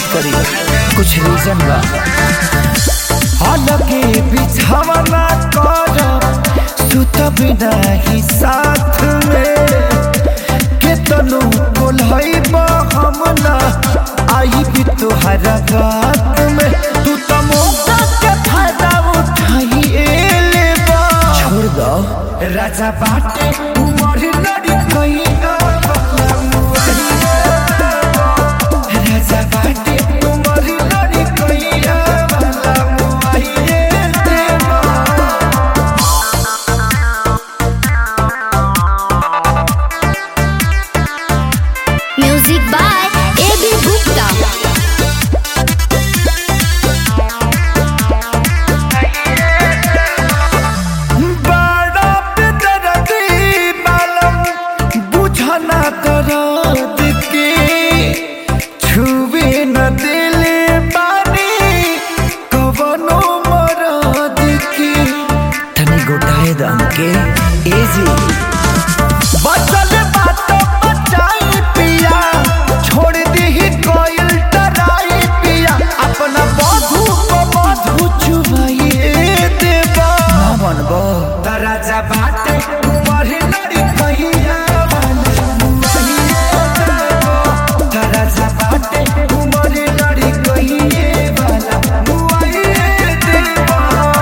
करी कुछ रीजन बा हालांकि बिछावना करब सुतब नाही साथ में केतनो बोलहब हम ना आई भी तोहरा बात में तू तो मौका के फायदा उठाई लेबा छोड़ दो राजा बाटे उमर लड़ी कहीं राजा बाटे उमर लड़ी कहीं वाला मुआइए देवा Music by A.B. Gupta. बड़ा बेदर्दी मालूम बुझना दर्द के छुए न दिले बानी कवनो मरद के तनी गोटाए दम के एजी बचल बात बचाई पिया छोड़ दी कोयल डराई पिया अपना बधू को बधू चुमाइए देवा ना बनबो दराजा बाटे उमर लड़ी कहिया दराजा बाटे उमर लड़ी कहिए वाला मुआइए देवा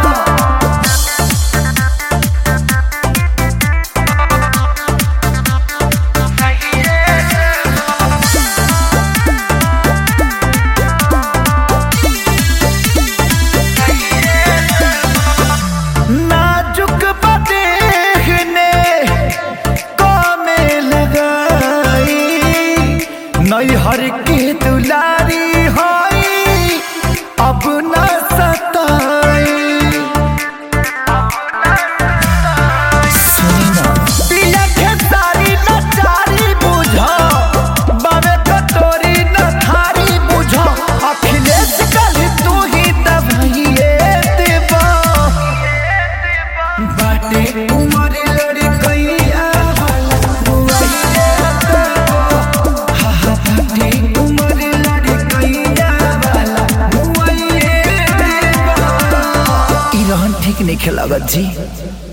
नाजुक बदेहने कामे लगाई नैहर के दुलारी होई अब न सताई सुनी ना पिया के सारी नचारी बुझा बाबे कटोरी न थारी बुझा अखिलेश कल तू ही दबाइए देवा बाटे उमर लड़ी कैया बुआइए देवा हा हा बाटे उमर लड़ी कैया वाला बुआइए देवा ई रहन ठीक नहीं खेलागत जी